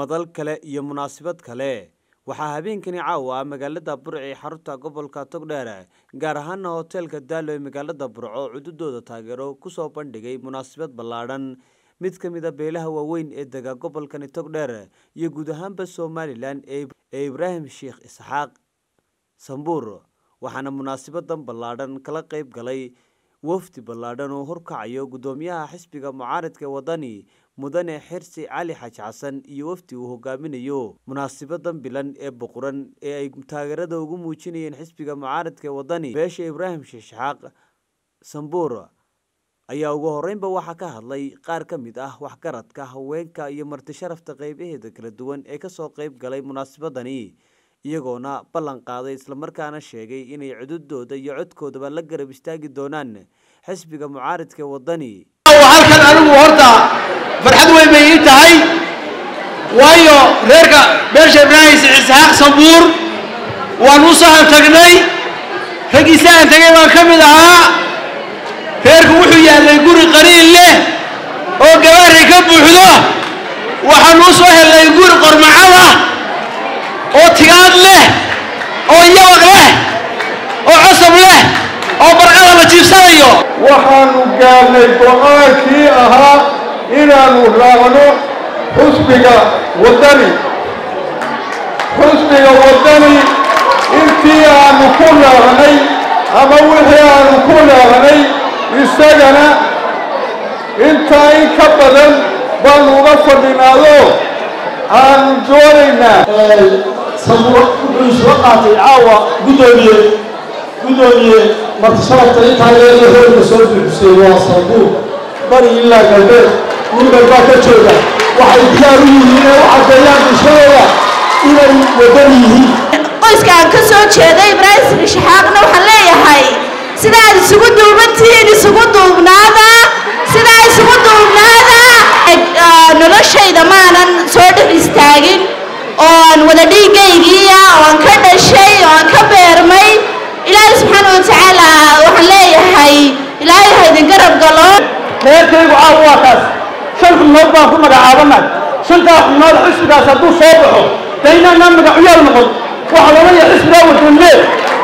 madal kale iyo munaasabad kale waxaa habeenkani caawa magaalada burco ee xarunta gobolka togdheer gaar ahaana hoteelka daalo ee magaalada burco cududooda taageero kusoo bandhigay munaasabad ballaadhan mid ka mid a beelaha waaweyn ee dega gobolkani togdheer iyo guud ahaanba somalilan ee ibraahim sheekh isxaaq sambuur waxaana munaasabadan ballaadhan kala qayb galay wafdi ballaadhan oo horkacayo guddoomiyaha xisbiga mucaaradka ee wadani mudane xirsi cali xaj xasan iyo wafdi uu hogaaminayo munaasabadan bilan ee boqoran ee ay taageerada ugu muujinayeen xisbiga mucaaradka ee wadani beesha ibraahim sheekh isxaaq sambuur ayaa ugu horeynba waxaa ka hadlay qaar ka mid ah waxgaradka haweenka iyo marti sharafta qeybaheeda kala duwan ee kasoo qeyb galay munaasabadani iyagoona ballan qaaday islamarkaana sheegay inay cududooda iyo codkoodaba la garab istaagi doonaan xisbiga mucaaradka wadani halkan anigu horta farxad weyn bay ii tahay waayo reerka beesha ibraahim isxaaq sambuur waan u sahan tagnay raggii sahan tagay baan ka mid ahaa reerku wuxuu yaallay guri qariin leh oo gabaari ka buuxdo waxaanu u soo hellay guri qormacada oo tigaad leh oo yabaq leh oo cosab leh oo barqada la jiibsanayo waxaanu gaarnay go-aankii ahaa inaannu raacno xusbiga waddani xusbiga waddani intii aanu ku raacnay ama wixii aanu ku raacnay isagana intaa in ka badan baanu uga fadhinaado aanu doonaynaa sabuur wuxuu isla qaatay caawa guddoomiye guddoomiye marti sharafta intaa leega hoolka soo buuxisay waa sabuur bari ilaa galbeed ninbal baa ka jooga waxay diyaar u yihiin inay u caddeeyaan bulshadooda inay waddan yihiin qoyska aan ka soo jeeda ibraahim sirishxaaqna waxaan leeyahay sida aad isugu duubantihiin isugu duubnaada sida isugu duubnaada noloshayda maanan soo dhex istaagin oo aan wada dhiigaygiiya oo aan ka dhashay oo aan ka beermay ilaahay subxaana watacaala waxaan leeyahay ilaahay ha idin garab galo reerkaygu caawa waa taas shan xubnood baan ku magacaabanay shantaa xubnood xisbigaas hadduu soo baxo dee inaanaan magacuyaal noqon waxaa loodhanaya xisbigaa wadanlee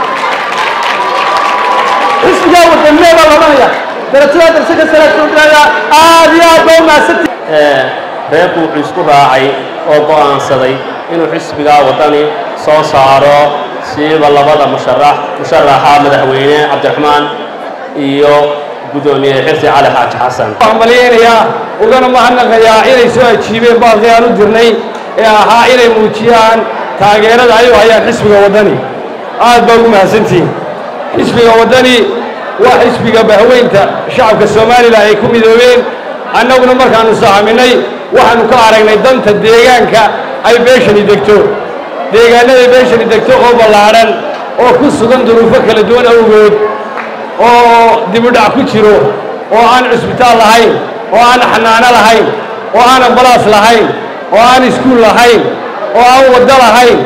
xisbigaa wadanlee baa loodhanaya darajadaa darsaka salaadoodaaya aad iyo aad baa umahadsanti reerku wuxuu isku raacay oo go'aansaday inuu xisbigaa waddani soo saaro siiba labada musharax musharaxa madaxweyne cabdiraxmaan iyo guddoomiye xirsi cali xaaji xasan waxaan malaynayaa ugana mahadnaqayaa inay soo ajiibeen baaqii aan u dirnay ee ahaa inay muujiyaan taageerada ay u hayaan xisbiga waddani aad baa ugu mahadsantihiin xisbiga waddani waa xisbiga bahweynta shacabka somalilan ay ku midoobeen annaguna markaannu sahaminay waxaannu ka aragnay danta deegaanka ay beeshani degto deegaannaday beeshani degto oo ballaadhan oo ku sugan duruufo kala duwan awgood oo dibudhac ku jiro oo aan cusbitaal lahayn oo aan xanaano lahayn oo aan ambalaas lahayn oo aan iskuul lahayn oo aan waddo lahayn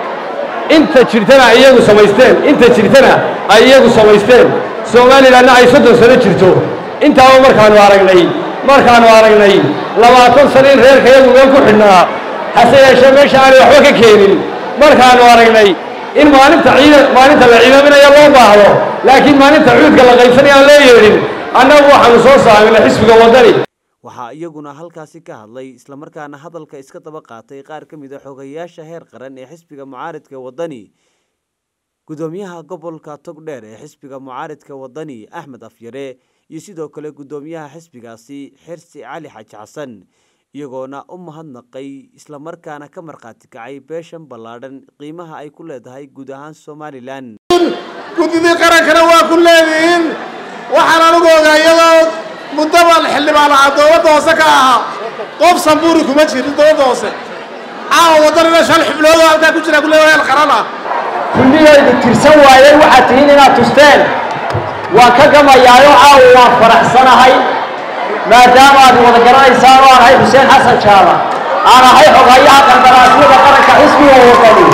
inta jirtana ay iyagu samaysteen inta jirtana ay iyagu samaysteen somalilanna ay soddon sano jirto intaaba markaannu aragnay markaannu aragnay labaatan sano in reerka iyagu meel ku xidhnaa hase yeeshee meesha aanay waxba ka keenin markaannu aragnay in maalinta ciida maalinta la ciidaaminaya loo baahdo laakiin maalinta cuudka la qaybsanaya aan loo yeedhin annagu waxaanu soo saaminay xisbiga waddani waxaa iyaguna halkaasi ka hadlay islamarkaana hadalka iska daba qaatay qaar ka mid a xogayaasha heer qaran ee xisbiga mucaaradka wadani guddoomiyaha gobolka togdheer ee xisbiga mucaaradka wadani axmed afyare iyo sidoo kale guddoomiyaha xisbigaasi xirsi cali xaji xasan iyagoona u mahadnaqay islamarkaana ka markhaati kacay beeshan ballaadhan qiimaha ay ku leedahay guud ahaan somalilan guddidii qarankana waa ku leedihiin waxaan anigu ogaa iyadoo muddaba xildhibaan ahaa dowladda hoose ka ahaa qof sambuuri kuma jirin dowladda hoose caawa waddanina shan xubnoodoo halkaa ku jira kulle heel qaran ah kulliyaydu tirsan waayeen waxaad tihiin inaad tusteen waan ka gamayaayo caawa waan faraxsanahay maadaama aad wada garanaysaan oo aan ahay xuseen xasan jaala aan ahay xogayaha qandaraasyada qaranka xisbiga wadani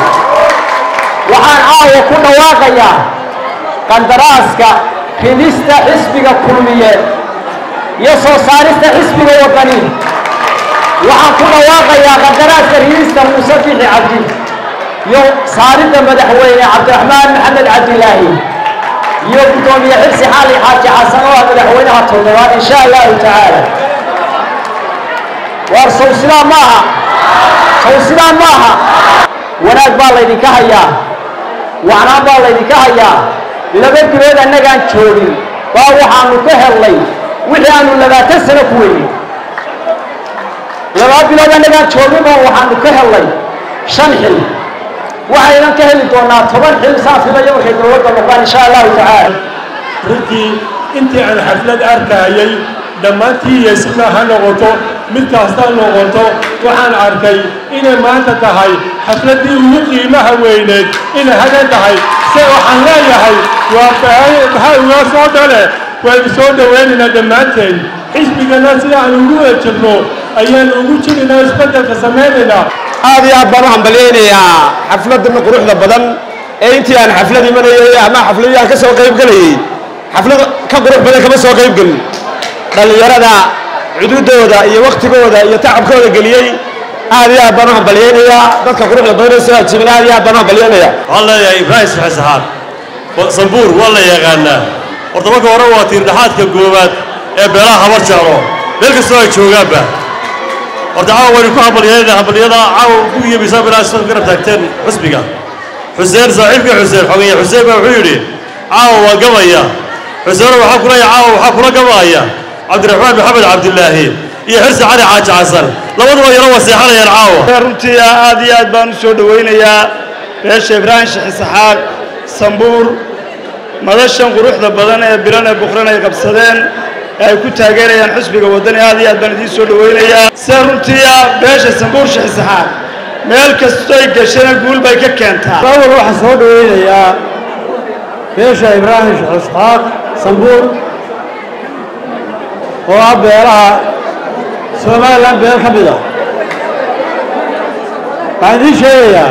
waxaan caawa ku dhawaaqayaa qandaraaska ridista xisbiga kulmiyeed iyo soo saarista xisbiga wadani waxaan ku dhawaaqayaa qadaraaska riista muuse bixi cabdi iyo saaridda madaxweyne cabdiraxmaan maxamed cabdilaahi iyo guddoomiye xirsi xaali xaaji xasan oo ah madaxweynaha toddobaad insha allahu tacaala waar sow sidaa maaha sow sidaa maaha wanaag baa laydinka hayaa wacnaan baa laydinka hayaa laba bilood annagaan joogin baa waxaanu ka hellay wixii aanu labaatan sano ku weynay laba bilood annagaan joogin baa waxaanu ka hellay shan xil waxaynan ka heli doonaa toban xil saan filayo markay dowladda noqdaan insha allahu tacaala runtii intii aan xaflad arkayay dhammaantii yeesima ha noqoto mid kasta noqoto waxaan arkay inay maanta tahay xafladdii ugu qiimaha weyneed inay hadan tahay se waxaan leeyahay waa maxaa uga soo dhale waynu soo dhowaynaynaa dhammaanteen xisbigana sida aan ugu wada jirno ayaan ugu jirinaynaa isbeddelka samaynaynaa aad iyo aad baan u hambalyaynayaa xafladdan quruxda badan ee intii aan xaflad imanayay ama xafladii aan ka soo qayb gelayay xaflad ka qurux badan kama soo qayb gelin dhallinyarada cududooda iyo waktigooda iyo tacabkooda geliyey aad iyo aad baan u hambalyaynayaa dadka quruxda badan ee soo ajiibin aad iyo aad baan u hambalyaynayaa waxaan leeyahay ibraahim saxesaxaad sambuur waa la yaqaanaa horta marka hore waa tiirdhaxaadka goobaad ee beelaha habar jeclo meel kastoo ay joogaanba horta caawa waynu ku hambalyeynayna hambalyada caawa ku yeemaysaa bilaa isla garab taagteen xusbiga xuseen saaxiibka xuseen xogeeye xuseen baa wuxuu yidhi caawa waa gamaya xuseeno waxaa kula caawa waxaa kula gamaya cabdiraxmaan maxamed cabdilaahi iyo xirsi cali xaaji xasan labaduba yaro waa seexanayaan caawa runtii aad iyo aad baan u soo dhowaynayaa beesha ibraahim shexisaxaaq sambuur madashan quruxda badan ee bilan ee buqran ay qabsadeen ee ay ku taageerayaan xusbiga waddani aad iyo aad baan idiin soo dhowaynayaa sida runtii ah beesha sambuur shexisaxaaq meel kastoy gashana guul bay ka keentaa awal waxaan soo dhowaynayaa beesha ibraahim shexisaxaaq sambuur oo ah beelaha somalilan beel ka mid ah waxaan idiin sheegayaa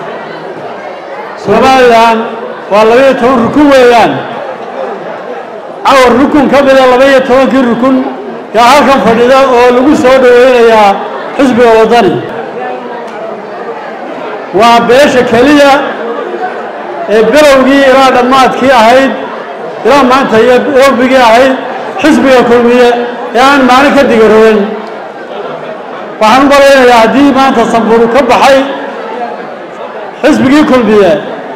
somalilan waa labaiyo toban rukun weeyaan cawar rukun ka mida labaiyo tobankii rukun yaa halkan fadhida oo lagu soo dhowaynayaa xisbiga waddani waa beesha keliya ee bilowgii ilaa dhammaadkii ahayd ilaa maanta iyo bilowbigii ahayd xisbiga kulmiye ee aan maalin ka digaroobin waxaan u malaynayaa haddii maanta sanburu ka baxay xisbigii kulmiye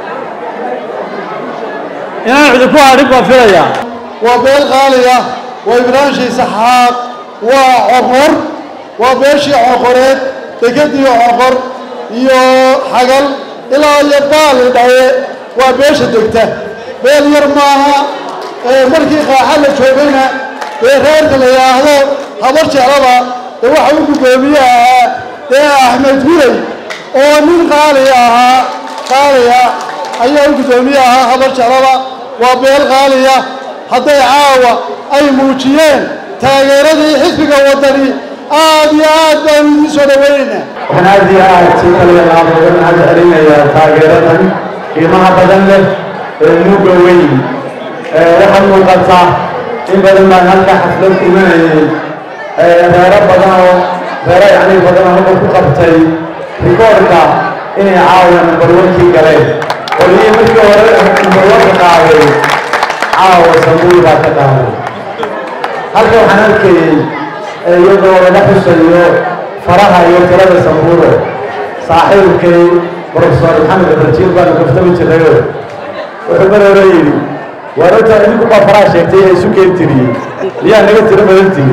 inaan cidi ku hadhin baan filayaa waa beel qaaliya waa ibraahim shiisaxaaq waa coqor waa beeshii coqoreed dekedii coqor iyo xagal ilaa iyo baali dhaye waa beesha degta beel yar maaha markii qaaxa la joogayna dee reerka la yidhaahdo habar jeclaba dee waxa u guddoomiye ahaa dee axmed gurey oo nin qaali ahaa qaaliya ayaa u guddoomiye ahaa habar jeclaba waa beel qaaliya hadday caawa ay muujiyeen taageeradii xisbiga waddani aad iyo aad baanu idiin soo dhowaynaynaa waxaan aad iyo aad si kaliya uga mahad celinayaa taageeradan qiimaha badan leh ee nuuga weyn waxaa muuqata in badan baan halka xaflad imanayay reero badan oo reero yacni badan oo halka ku qabtay rikoorka inay caawa nambarwankii galeen qolihii markii hore nambarwanka qaaday caawa sambuul baa ka qaaday halka waxaan arkayey iyadoo laga xusayo faraha iyo tirada sambuuro saaxiibkay profesor maxamed ibrajiil baanu kaftami jirnayo wuxuu mar hore yidhi waar horta idinku baa faraha sheegtay ee isu keen tiriyey miyaa naga tiro badan tirin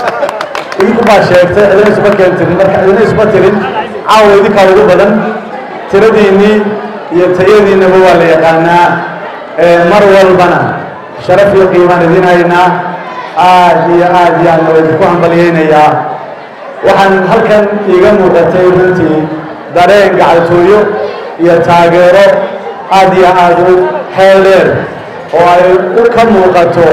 idinku baa sheegtay cidina isuma keen tirin marka cidina isuma tirin caawa idinkaa ugu badan tiradiinnii iyo tayadiinnaba waa la yaqaanaa mar walbana sharaf iyo qiimaan idin haynaa aad iyo aad iyo aadna waa idinku hambalyaynayaa waxaan halkan iiga muuqatay runtii dareen gacaltooyo iyo taageero aad iyo aad u xeel dheer oo ay u ka muuqato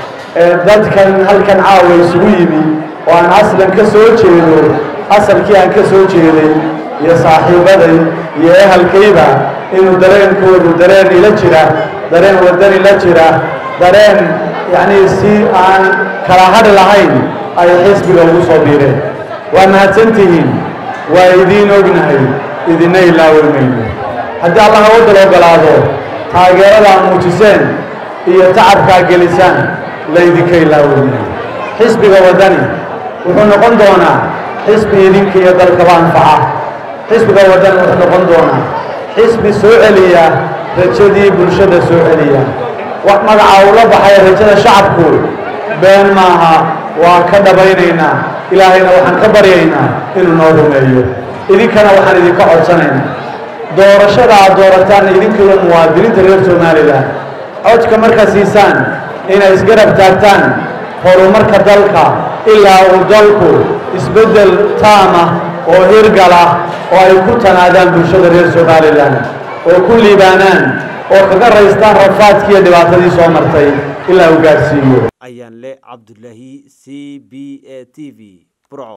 dadkan halkan caawa isugu yimi oo aan aslan ka soo jeedo asalkii aan ka soo jeeday iyo saaxiibaday iyo ehelkayba inuu dareenkoodu dareen ila jira dareen waddani la jira dareen yacnii si aan kala hadhi lahayn ay xisbiga ugu soo biireen waa mahadsantihiin waa idiin ognahay idina ilaawi mayno haddii allah wadal ogolaado taageeradaa muujiseen iyo tacabkaa gelisaan laydinka ilaawi maayo xisbiga waddani wuxuu noqon doonaa xisbi idinka iyo dalkaba anfaca xisbiga waddani wuxuu noqon doonaa xisbi soo celiya rajadii bulshada soo celiya wax magaca ula baxaya rajada shacabku been maaha waa ka dhabaynaynaa ilaahayna waxaan ka baryaynaa inuu noo rumeeyo idinkana waxaan idinka codsanaynaa doorashada aad doorataan idinka iyo muwaadiniinta reer somalilan codka markaa siisaan inay isgarab taagtaan horumarka dalka ilaa uu dalku isbeddel taama oo hirgala oo ay ku tanaadaan bulshada reer somalilan oo ku liibaanaan oo kaga raystaan rafaadkii iyo dhibaatadii soo martay ilaa uu gaadhsiiyo ayaan le cabdulaahi c b a t v burco